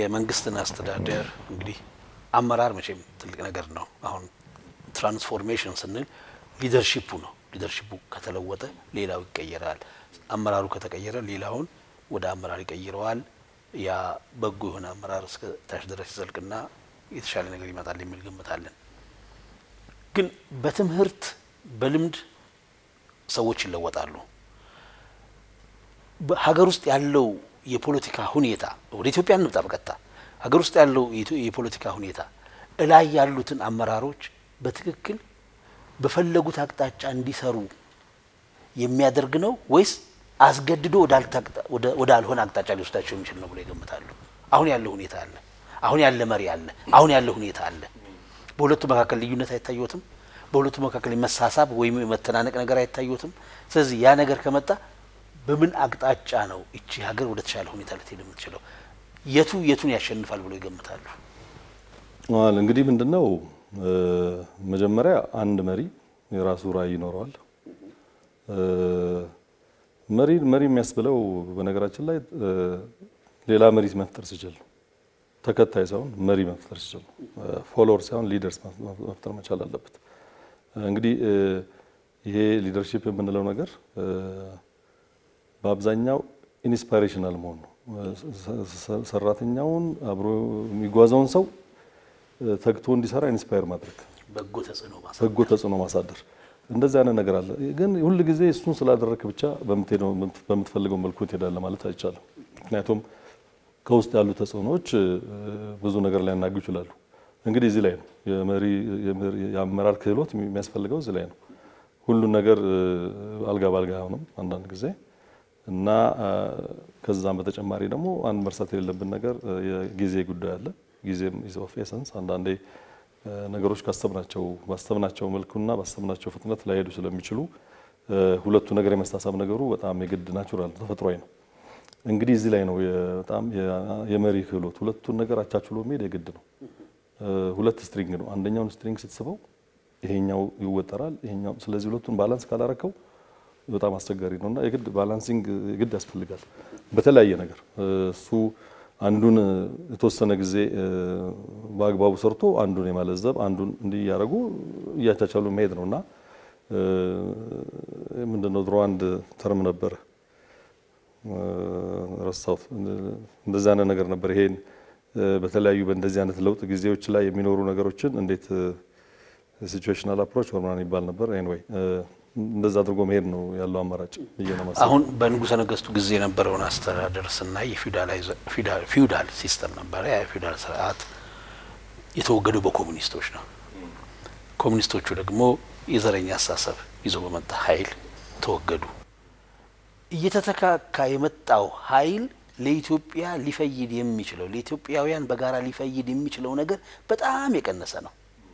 የመንግስትን አስተዳደር እንግዲህ አመራር መቼም ትልቅ ነገር ነው። አሁን ትራንስፎርሜሽን ስንል ሊደርሺፑ ነው። ሊደርሺፑ ከተለወጠ ሌላው ይቀየራል። አመራሩ ከተቀየረ ሌላውን ወደ አመራር ይቀይረዋል። ያ በጎ የሆነ አመራር እስከ ታች ድረስ ይዘልቅና የተሻለ ነገር ይመጣል የሚል ግምት አለን። ግን በትምህርት በልምድ ሰዎች ይለወጣሉ። ሀገር ውስጥ ያለው የፖለቲካ ሁኔታ ወደ ኢትዮጵያ እንምጣ በቀጥታ ሀገር ውስጥ ያለው የፖለቲካ ሁኔታ እላይ ያሉትን አመራሮች በትክክል በፈለጉት አቅጣጫ እንዲሰሩ የሚያደርግ ነው ወይስ አስገድዶ ወዳልሆነ አቅጣጫ ሊወስዳቸው የሚችል ነው ብሎ ይገምታሉ? አሁን ያለው ሁኔታ አለ። አሁን ያለ መሪ አለ። አሁን ያለው ሁኔታ አለ። በሁለቱ መካከል ልዩነት አይታየትም? በሁለቱ መካከል መሳሳብ ወይም የመተናነቅ ነገር አይታየትም? ስለዚህ ያ ነገር ከመጣ በምን አቅጣጫ ነው እቺ ሀገር ወደ ተሻለ ሁኔታ ልትሄድ የምትችለው? የቱ የቱን ያሸንፋል ብሎ ይገምታሉ? እንግዲህ ምንድን ነው መጀመሪያ አንድ መሪ የራሱ ራዕይ ይኖረዋል። መሪ መሪ የሚያስብለው በነገራችን ላይ ሌላ መሪ መፍጠር ሲችል ነው። ተከታይ ሳይሆን መሪ መፍጠር ሲችል ነው። ፎሎወር ሳይሆን ሊደርስ መፍጠር መቻል አለበት። እንግዲህ ይሄ ሊደርሺፕ የምንለው ነገር በአብዛኛው ኢንስፓይሬሽናል መሆን ነው። ሰራተኛውን አብሮ የሚጓዘውን ሰው ተግቶ እንዲሰራ ኢንስፓየር ማድረግ፣ በጎ ተጽዕኖ በጎ ተጽዕኖ ማሳደር እንደዚህ አይነት ነገር አለ። ግን ሁል ጊዜ እሱን ስላደረክ ብቻ በምትፈልገው መልኩ ትሄዳለህ ማለት አይቻልም። ምክንያቱም ከውስጥ ያሉ ተጽዕኖዎች ብዙ ነገር ሊያናጉ ይችላሉ። እንግዲህ እዚህ ላይ ነው የመሪ የአመራር ክህሎት የሚያስፈልገው እዚህ ላይ ነው። ሁሉን ነገር አልጋ ባልጋ አይሆንም አንዳንድ ጊዜ እና ከዛም በተጨማሪ ደግሞ አንድ መርሳት የሌለብን ነገር የጊዜ ጉዳይ አለ። ጊዜም ኢዝ ኦፍ ኤሰንስ። አንዳንዴ ነገሮች ካሰብናቸው ባሰብናቸው መልኩና ባሰብናቸው ፍጥነት ላይሄዱ ስለሚችሉ ሁለቱ ነገር የመሳሳብ ነገሩ በጣም የግድ ናቹራል ተፈጥሯዊ ነው። እንግዲህ እዚህ ላይ ነው በጣም የመሪ ክህሎት ሁለቱን ነገር አቻችሎ መሄድ የግድ ነው። ሁለት ስትሪንግ ነው። አንደኛውን ስትሪንግ ስትስበው ይሄኛው ይወጠራል፣ ይሄኛው ስለዚህ ሁለቱን ባላንስ ካላረከው በጣም አስቸጋሪ ነውና የግድ ባላንሲንግ የግድ ያስፈልጋል በተለያየ ነገር እሱ አንዱን የተወሰነ ጊዜ በአግባቡ ሰርቶ አንዱን የማለዘብ አንዱን እንዲህ እያደረጉ እያቻቻሉ መሄድ ነው እና ምንድነው ድሮ አንድ ተርም ነበር ረሳሁት። እንደዚህ አይነት ነገር ነበር። ይሄን በተለያዩ በእንደዚህ አይነት ለውጥ ጊዜዎች ላይ የሚኖሩ ነገሮችን እንዴት ሲቹዌሽናል አፕሮች ወርማን ይባል ነበር። ኤኒዌይ እንደዛ አድርጎ መሄድ ነው ያለው አማራጭ ብዬ ነው ማሰብ። አሁን በንጉሠ ነገሥቱ ጊዜ የነበረውን አስተዳደር ስናይ ፊውዳል ሲስተም ነበረ። ያ የፊውዳል ስርዓት የተወገደው በኮሙኒስቶች ነው። ኮሙኒስቶቹ ደግሞ የዘረኛ አስተሳሰብ ይዞ በመጣ ኃይል ተወገዱ። እየተተካካ የመጣው ኃይል ለኢትዮጵያ ሊፈይድ የሚችለው ለኢትዮጵያውያን በጋራ ሊፈይድ የሚችለው ነገር በጣም የቀነሰ ነው።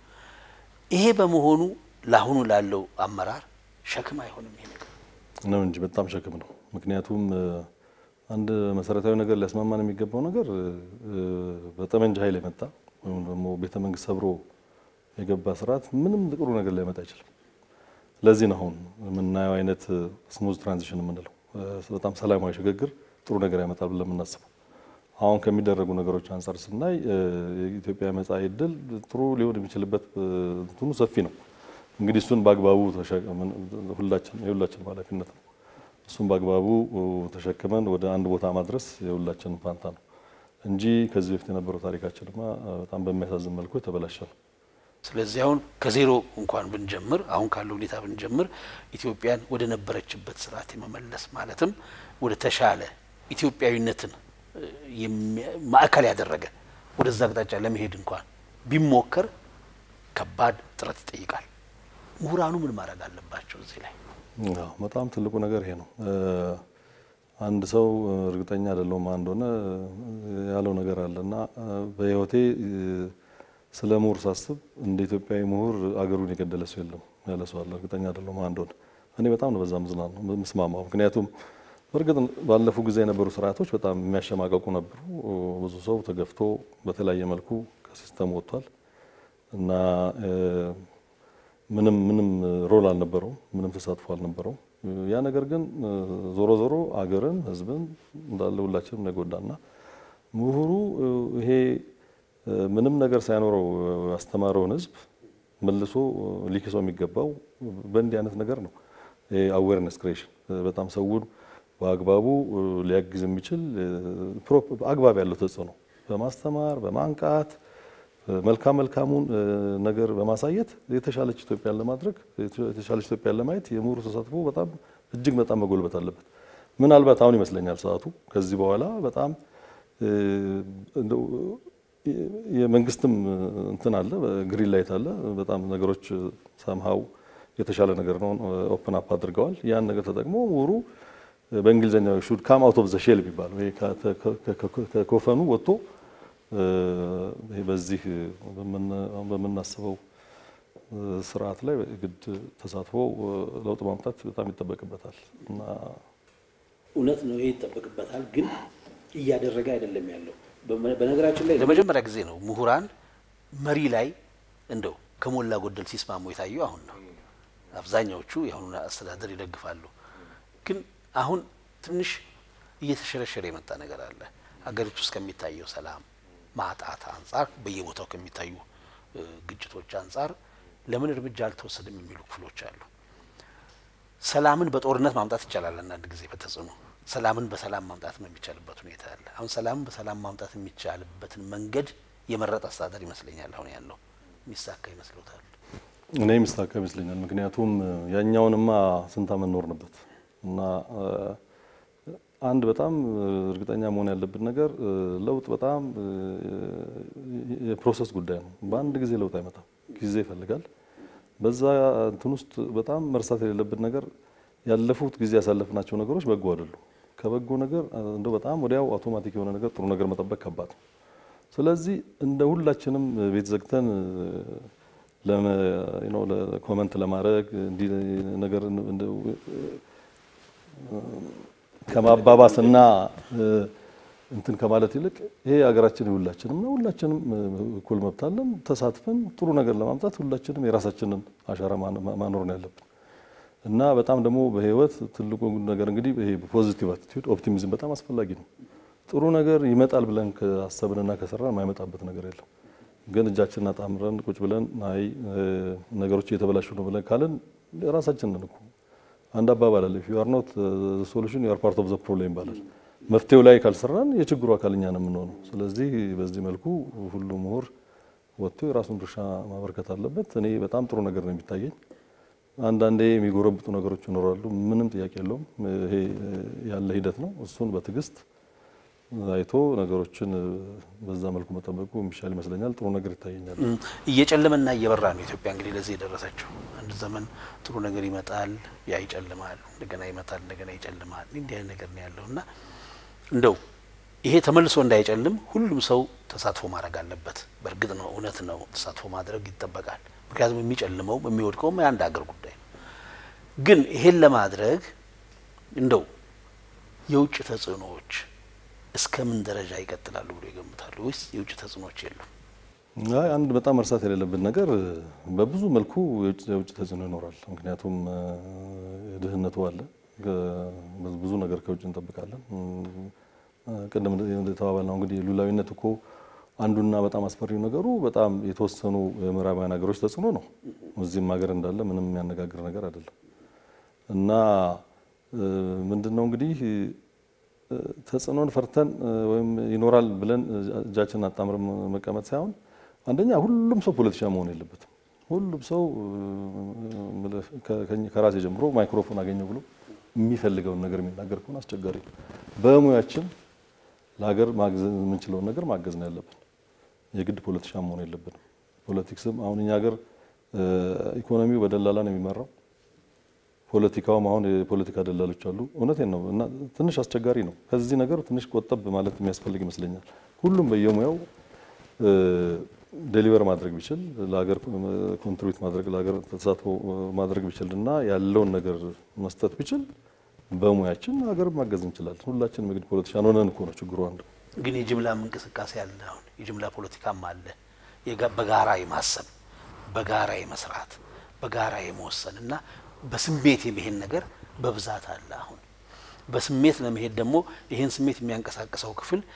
ይሄ በመሆኑ ለአሁኑ ላለው አመራር ሸክም አይሆንም። ይሄ ነገር ነው እንጂ በጣም ሸክም ነው። ምክንያቱም አንድ መሰረታዊ ነገር ሊያስማማን የሚገባው ነገር በጠመንጃ ኃይል የመጣ ወይም ደግሞ ቤተ መንግስት ሰብሮ የገባ ስርዓት ምንም ጥሩ ነገር ሊያመጣ አይችልም። ለዚህ ነው አሁን የምናየው አይነት ስሙዝ ትራንዚሽን የምንለው በጣም ሰላማዊ ሽግግር ጥሩ ነገር ያመጣል ብለን የምናስበው አሁን ከሚደረጉ ነገሮች አንጻር ስናይ የኢትዮጵያ መጻኢ ዕድል ጥሩ ሊሆን የሚችልበት እንትኑ ሰፊ ነው። እንግዲህ እሱን በአግባቡ ሁላችን የሁላችን ኃላፊነት ነው። እሱን በአግባቡ ተሸክመን ወደ አንድ ቦታ ማድረስ የሁላችን ፋንታ ነው እንጂ ከዚህ በፊት የነበረው ታሪካችንማ በጣም በሚያሳዝን መልኩ የተበላሸ ነው። ስለዚህ አሁን ከዜሮ እንኳን ብንጀምር አሁን ካለው ሁኔታ ብንጀምር ኢትዮጵያን ወደ ነበረችበት ስርዓት የመመለስ ማለትም ወደ ተሻለ ኢትዮጵያዊነትን ማዕከል ያደረገ ወደዛ አቅጣጫ ለመሄድ እንኳን ቢሞከር ከባድ ጥረት ይጠይቃል። ምሁራኑ ምን ማድረግ አለባቸው እዚህ ላይ? በጣም ትልቁ ነገር ይሄ ነው። አንድ ሰው እርግጠኛ አይደለሁም ማን እንደሆነ ያለው ነገር አለ እና በህይወቴ ስለ ምሁር ሳስብ እንደ ኢትዮጵያዊ ምሁር አገሩን የገደለ ሰው የለም ያለ ሰው አለ። እርግጠኛ አይደለሁም ማን እንደሆነ። እኔ በጣም ነው በዛ ምስማማው። ምክንያቱም በእርግጥ ባለፉ ጊዜ የነበሩ ስርዓቶች በጣም የሚያሸማቀቁ ነበሩ። ብዙ ሰው ተገፍቶ በተለያየ መልኩ ከሲስተም ወጥቷል እና ምንም ምንም ሮል አልነበረውም፣ ምንም ተሳትፎ አልነበረውም። ያ ነገር ግን ዞሮ ዞሮ አገርን፣ ህዝብን እንዳለ ሁላችንም ነው የጎዳና ምሁሩ ይሄ ምንም ነገር ሳይኖረው ያስተማረውን ህዝብ መልሶ ሊክሰው የሚገባው በእንዲህ አይነት ነገር ነው። አዌርነስ ክሬሽን በጣም ሰውን በአግባቡ ሊያግዝ የሚችል አግባብ ያለው ተጽዕኖ በማስተማር በማንቃት መልካም መልካሙን ነገር በማሳየት የተሻለች ኢትዮጵያን ለማድረግ የተሻለች ኢትዮጵያን ለማየት የምሁሩ ተሳትፎ በጣም እጅግ በጣም መጎልበት አለበት። ምናልባት አሁን ይመስለኛል ሰዓቱ ከዚህ በኋላ በጣም የመንግስትም እንትን አለ ግሪን ላይት አለ። በጣም ነገሮች ሰምሃው የተሻለ ነገር ነው ኦፕን አፕ አድርገዋል። ያን ነገር ተጠቅሞ ምሁሩ በእንግሊዝኛው ሹድ ካም አውት ኦፍ ዘ ሼል የሚባለው ከኮፈኑ ወጥቶ በዚህ በምናስበው ስርዓት ላይ ግድ ተሳትፎ ለውጥ ማምጣት በጣም ይጠበቅበታል እና እውነት ነው፣ ይሄ ይጠበቅበታል። ግን እያደረገ አይደለም ያለው። በነገራችን ላይ ለመጀመሪያ ጊዜ ነው ምሁራን መሪ ላይ እንደው ከሞላ ጎደል ሲስማሙ የታየው አሁን ነው። አብዛኛዎቹ የአሁኑን አስተዳደር ይደግፋሉ። ግን አሁን ትንሽ እየተሸረሸረ የመጣ ነገር አለ። ሀገሪቱ ውስጥ ከሚታየው ሰላም ማጣት አንጻር፣ በየቦታው ከሚታዩ ግጭቶች አንጻር ለምን እርምጃ አልተወሰደም የሚሉ ክፍሎች አሉ። ሰላምን በጦርነት ማምጣት ይቻላል። አንዳንድ ጊዜ በተጽዕኖ ሰላምን በሰላም ማምጣት የሚቻልበት ሁኔታ አለ። አሁን ሰላምን በሰላም ማምጣት የሚቻልበትን መንገድ የመረጠ አስተዳደር ይመስለኛል አሁን ያለው። የሚሳካ ይመስሎታል? እኔ የሚሳካ ይመስለኛል። ምክንያቱም ያኛውንማ ስንት ዓመት ኖርንበት እና አንድ በጣም እርግጠኛ መሆን ያለብን ነገር ለውጥ በጣም የፕሮሰስ ጉዳይ ነው። በአንድ ጊዜ ለውጥ አይመጣም፣ ጊዜ ይፈልጋል። በዛ እንትን ውስጥ በጣም መርሳት የሌለብን ነገር ያለፉት ጊዜ ያሳለፍናቸው ነገሮች በጎ አይደሉም። ከበጎ ነገር እንደው በጣም ወዲያው አውቶማቲክ የሆነ ነገር ጥሩ ነገር መጠበቅ ከባድ ነው። ስለዚህ እንደ ሁላችንም ቤት ዘግተን ኮመንት ለማድረግ እንዲህ ነገር ከማባባስና እንትን ከማለት ይልቅ ይሄ ሀገራችን የሁላችንም ነው። ሁላችንም እኩል መብት አለን። ተሳትፈን ጥሩ ነገር ለማምጣት ሁላችንም የራሳችንን አሻራ ማኖር ነው ያለብን እና በጣም ደግሞ በህይወት ትልቁ ነገር እንግዲህ ይሄ ፖዚቲቭ አቲቲዩድ ኦፕቲሚዝም በጣም አስፈላጊ ነው። ጥሩ ነገር ይመጣል ብለን ከአሰብንና ከሰራን የማይመጣበት ነገር የለም። ግን እጃችንን አጣምረን ቁጭ ብለን አይ ነገሮች እየተበላሹ ነው ብለን ካልን ራሳችንን እኮ አንድ አባባል አለ ዩ አር ኖት ሶሉሽን ዩ አር ፓርት ኦፍ ዘ ፕሮብሌም ይባላል። መፍትሄው ላይ ካልሰራን የችግሩ አካል እኛ ነው የምንሆነው። ስለዚህ በዚህ መልኩ ሁሉ ምሁር ወጥቶ የራሱን ድርሻ ማበርከት አለበት። እኔ በጣም ጥሩ ነገር ነው የሚታየኝ። አንዳንዴ የሚጎረብጡ ነገሮች ይኖራሉ፣ ምንም ጥያቄ የለውም። ይሄ ያለ ሂደት ነው። እሱን በትዕግስት አይቶ ነገሮችን በዛ መልኩ መጠበቁ የሚሻል ይመስለኛል። ጥሩ ነገር ይታየኛል። እየጨለመና እየበራ ነው ኢትዮጵያ እንግዲህ ለዚህ የደረሰችው። አንድ ዘመን ጥሩ ነገር ይመጣል፣ ያ ይጨልማል፣ እንደገና ይመጣል፣ እንደገና ይጨልማል። እንዲህ አይነት ነገር ነው ያለው እና እንደው ይሄ ተመልሶ እንዳይጨልም ሁሉም ሰው ተሳትፎ ማድረግ አለበት። በእርግጥ ነው እውነት ነው ተሳትፎ ማድረግ ይጠበቃል። ምክንያቱም የሚጨልመውም የሚወድቀውም የአንድ ሀገር ጉዳይ ነው። ግን ይሄን ለማድረግ እንደው የውጭ ተጽዕኖዎች እስከ ምን ደረጃ ይቀጥላሉ ብሎ ይገምታሉ? ወይስ የውጭ ተጽዕኖዎች የሉም? አይ አንድ በጣም መርሳት የሌለብን ነገር በብዙ መልኩ የውጭ ተጽዕኖ ይኖራል። ምክንያቱም ድህነቱ አለ፣ ብዙ ነገር ከውጭ እንጠብቃለን። ቅድም የተባባልነው እንግዲህ ሉላዊነት እኮ አንዱና በጣም አስፈሪው ነገሩ በጣም የተወሰኑ የምዕራባውያን ሀገሮች ተጽዕኖ ነው። እዚህም ሀገር እንዳለ ምንም የሚያነጋግር ነገር አይደለም እና ምንድን ነው እንግዲህ ተጽዕኖን ፈርተን ወይም ይኖራል ብለን እጃችንን አጣምረን መቀመጥ ሳይሆን አንደኛ ሁሉም ሰው ፖለቲሻን መሆን የለበትም። ሁሉም ሰው ከራሴ ጀምሮ ማይክሮፎን አገኘው ብሎ የሚፈልገውን ነገር የሚናገር ከሆነ አስቸጋሪ ነው። በሙያችን ለሀገር ማገዝ የምንችለውን ነገር ማገዝ ነው ያለብን። የግድ ፖለቲሻን መሆን የለብንም። ፖለቲክስም አሁን እኛ ሀገር ኢኮኖሚው በደላላ ነው የሚመራው። ፖለቲካውም አሁን የፖለቲካ ደላሎች አሉ። እውነቴን ነው እና ትንሽ አስቸጋሪ ነው። ከዚህ ነገር ትንሽ ቆጠብ ማለት የሚያስፈልግ ይመስለኛል። ሁሉም በየሙያው ዴሊቨር ማድረግ ቢችል ለሀገር ኮንትሪቢዩት ማድረግ ለሀገር ተሳትፎ ማድረግ ቢችል እና ያለውን ነገር መስጠት ቢችል በሙያችን ሀገር ማገዝ እንችላለን። ሁላችንም እንግዲህ ፖለቲሻን ሆነን እኮ ነው ችግሩ አንዱ። ግን የጅምላም እንቅስቃሴ አለ። አሁን የጅምላ ፖለቲካም አለ። በጋራ የማሰብ በጋራ የመስራት በጋራ የመወሰን እና በስሜት የመሄድ ነገር በብዛት አለ። አሁን በስሜት ለመሄድ ደግሞ ይህን ስሜት የሚያንቀሳቅሰው ክፍል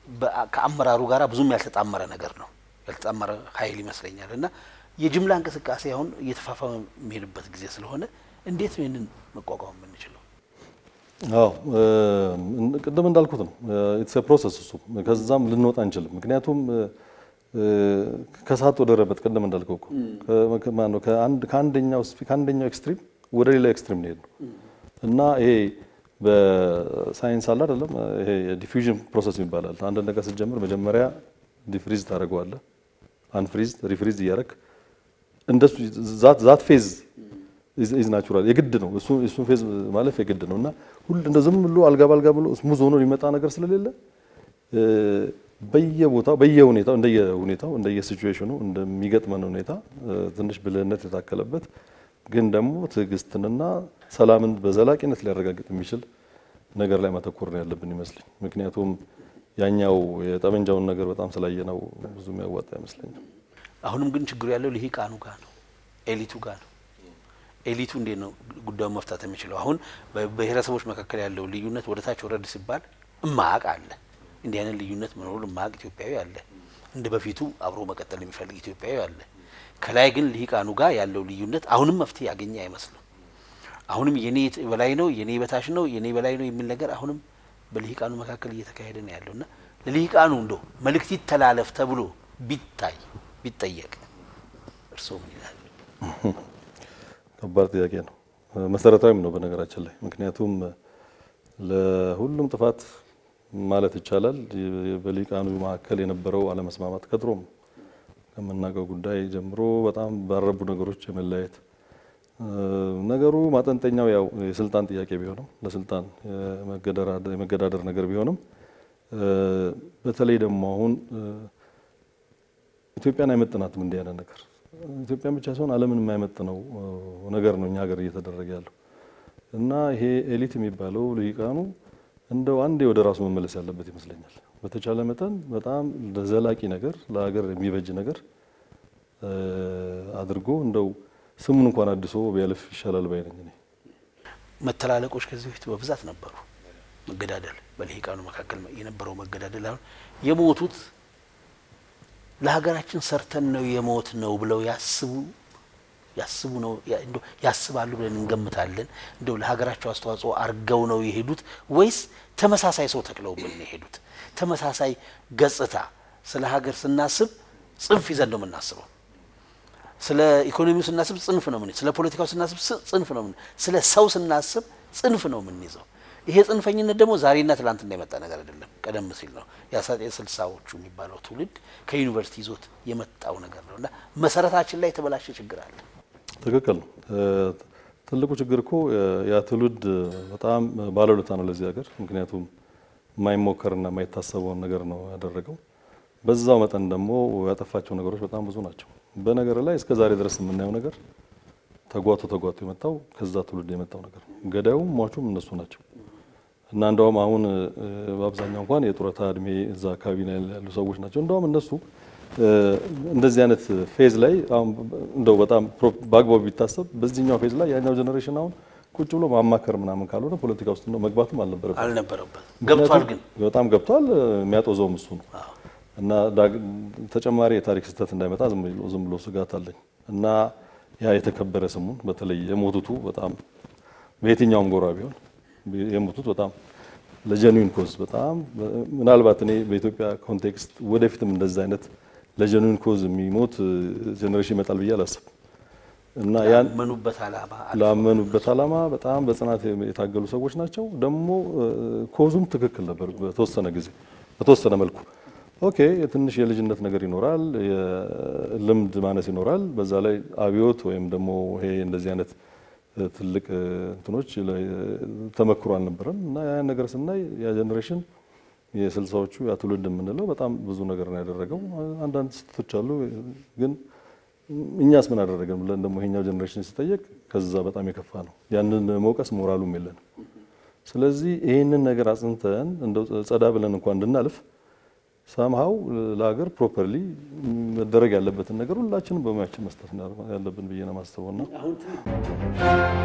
በአ- ከአመራሩ ጋር ብዙም ያልተጣመረ ነገር ነው ያልተጣመረ ኃይል ይመስለኛል እና የጅምላ እንቅስቃሴ አሁን እየተፋፋመ የሚሄድበት ጊዜ ስለሆነ እንዴት ነው ይህንን መቋቋም የምንችለው? አዎ እ፣ ቅድም እንዳልኩት ነው ኢትስ ፕሮሰስ እሱ ከዛም ልንወጣ አንችልም። ምክንያቱም እ፣ ከእሳት ወደ ረመጥ ቅድም እንዳልከው እኮ ከ- ከ- ማነው ከአንድ ከአንደኛው ስፒ- ከአንደኛው ኤክስትሪም ወደ ሌላ ኤክስትሪም ነው የሄድነው እና ይሄ በሳይንስ አለ አይደለም ይሄ የዲፊውዥን ፕሮሰስ ይባላል። አንድ ነገር ስትጀምር መጀመሪያ ዲፍሪዝ ታደርገዋለህ፣ አንፍሪዝ ሪፍሪዝ እያደረግ እንደሱ ዛት ዛት ፌዝ ኢዝ ናቹራል የግድ ነው። እሱ እሱን ፌዝ ማለፍ የግድ ነው እና ሁሉ እንደ ዝም ብሎ አልጋ ባልጋ ብሎ ስሙዝ ሆኖ ሊመጣ ነገር ስለሌለ እ፣ በየቦታው በየሁኔታው እንደየሁኔታው እንደየሲቹዌሽኑ እንደሚገጥመን ሁኔታ እ፣ ትንሽ ብልህነት የታከለበት ግን ደግሞ ትዕግስትንና ሰላምን በዘላቂነት ሊያረጋግጥ የሚችል ነገር ላይ ማተኮር ነው ያለብን ይመስለኝ። ምክንያቱም ያኛው የጠመንጃውን ነገር በጣም ስላየነው ብዙ የሚያዋጣ አይመስለኝም። አሁንም ግን ችግሩ ያለው ልሂቃኑ ጋር ነው፣ ኤሊቱ ጋር ነው። ኤሊቱ እንዴት ነው ጉዳዩን መፍታት የሚችለው? አሁን በብሔረሰቦች መካከል ያለው ልዩነት ወደ ታች ወረድ ሲባል እማቅ አለ። እንዲህ አይነት ልዩነት መኖሩ እማቅ ኢትዮጵያዊ አለ። እንደ በፊቱ አብሮ መቀጠል የሚፈልግ ኢትዮጵያዊ አለ። ከላይ ግን ልሂቃኑ ጋር ያለው ልዩነት አሁንም መፍትሄ ያገኘ አይመስልም። አሁንም የኔ በላይ ነው፣ የኔ በታች ነው፣ የኔ በላይ ነው የሚል ነገር አሁንም በልሂቃኑ መካከል እየተካሄደ ነው ያለው እና ለልሂቃኑ እንደው መልእክት ይተላለፍ ተብሎ ቢታይ ቢጠየቅ እርስዎ ምን ይላሉ? ከባድ ጥያቄ ነው። መሰረታዊም ነው በነገራችን ላይ ምክንያቱም ለሁሉም ጥፋት ማለት ይቻላል በልሂቃኑ መካከል የነበረው አለመስማማት ከድሮም ከምናውቀው ጉዳይ ጀምሮ በጣም ባረቡ ነገሮች የመለያየት ነገሩ ማጠንጠኛው ያው የስልጣን ጥያቄ ቢሆንም ለስልጣን የመገዳደር ነገር ቢሆንም በተለይ ደግሞ አሁን ኢትዮጵያን አይመጥናትም እንዲህ አይነት ነገር ኢትዮጵያን ብቻ ሳይሆን ዓለምን የማይመጥነው ነገር ነው እኛ ሀገር እየተደረገ ያለው እና ይሄ ኤሊት የሚባለው ልሂቃኑ እንደው አንዴ ወደ ራሱ መመለስ ያለበት ይመስለኛል። በተቻለ መጠን በጣም ለዘላቂ ነገር ለሀገር የሚበጅ ነገር አድርጎ እንደው ስሙን እንኳን አድሶ ቢያልፍ ይሻላል ባይ ነኝ እኔ። መተላለቆች ከዚህ በፊት በብዛት ነበሩ። መገዳደል በልሂቃኑ መካከል የነበረው መገዳደል አሁን የሞቱት ለሀገራችን ሰርተን ነው የሞት ነው ብለው ያስቡ ያስቡ ነው እንደው ያስባሉ ብለን እንገምታለን። እንደው ለሀገራቸው አስተዋጽኦ አርገው ነው የሄዱት ወይስ ተመሳሳይ ሰው ተክለውብን ነው የሄዱት? ተመሳሳይ ገጽታ ስለ ሀገር ስናስብ ጽንፍ ይዘን ነው የምናስበው። ስለ ኢኮኖሚው ስናስብ ጽንፍ ነው ምን ስለ ፖለቲካው ስናስብ ጽንፍ ነው ምን ስለ ሰው ስናስብ ጽንፍ ነው የምንይዘው። ይሄ ጽንፈኝነት ደግሞ ዛሬና ትላንትና የመጣ ነገር አይደለም። ቀደም ሲል ነው የአስራ ስልሳዎቹ የሚባለው ትውልድ ከዩኒቨርሲቲ ይዞት የመጣው ነገር ነው እና መሰረታችን ላይ የተበላሸ ችግር አለ። ትክክል ነው። ትልቁ ችግር እኮ ያ ትውልድ በጣም ባለውለታ ነው ለዚህ ሀገር። ምክንያቱም የማይሞከርና የማይታሰበውን ነገር ነው ያደረገው። በዛው መጠን ደግሞ ያጠፋቸው ነገሮች በጣም ብዙ ናቸው። በነገር ላይ እስከ ዛሬ ድረስ የምናየው ነገር ተጓቶ ተጓቶ የመጣው ከዛ ትውልድ የመጣው ነገር ነው። ገዳዩም ሟቹም እነሱ ናቸው እና እንደውም አሁን በአብዛኛው እንኳን የጡረታ እድሜ እዛ አካባቢ ላይ ያሉ ሰዎች ናቸው። እንደውም እነሱ እንደዚህ አይነት ፌዝ ላይ አሁን እንደው በጣም በአግባቡ ቢታሰብ በዚህኛው ፌዝ ላይ ያኛው ጀኔሬሽን አሁን ቁጭ ብሎ ማማከር ምናምን ካልሆነ ፖለቲካ ውስጥ ነው መግባትም አልነበረበት አልነበረበት ገብቷል። ግን በጣም ገብቷል። የሚያጦዘውም እሱ ነው እና ተጨማሪ የታሪክ ስህተት እንዳይመጣ ዝም ብሎ ስጋት አለኝ እና ያ የተከበረ ስሙን በተለይ የሞቱቱ በጣም በየትኛውም ጎራ ቢሆን የሞቱት በጣም ለጀኒን ኮዝ በጣም ምናልባት እኔ በኢትዮጵያ ኮንቴክስት ወደፊትም እንደዛ አይነት ለጀኒን ኮዝ የሚሞት ጀኔሬሽን ይመጣል ብዬ አላስብም እና ያን ላመኑበት ዓላማ ላመኑበት ዓላማ በጣም በጽናት የታገሉ ሰዎች ናቸው። ደግሞ ኮዙም ትክክል ነበር በተወሰነ ጊዜ በተወሰነ መልኩ ኦኬ ትንሽ የልጅነት ነገር ይኖራል፣ የልምድ ማነስ ይኖራል። በዛ ላይ አብዮት ወይም ደግሞ ይሄ እንደዚህ አይነት ትልቅ እንትኖች ተመክሮ አልነበረም እና ያን ነገር ስናይ ያ ጀኔሬሽን የስልሳዎቹ ያ ትውልድ የምንለው በጣም ብዙ ነገር ነው ያደረገው። አንዳንድ ስህተቶች አሉ፣ ግን እኛስ ምን አደረገን ብለን ደግሞ ይሄኛው ጀኔሬሽን ሲጠየቅ ከዛ በጣም የከፋ ነው። ያንን መውቀስ ሞራሉም የለንም። ስለዚህ ይህንን ነገር አጽንተን እንደው ጸዳ ብለን እንኳን እንድናልፍ ሳምሃው ለሀገር ፕሮፐርሊ መደረግ ያለበትን ነገር ሁላችንም በሙያችን መስጠት ያለብን ብዬ ነው የማስበው። ና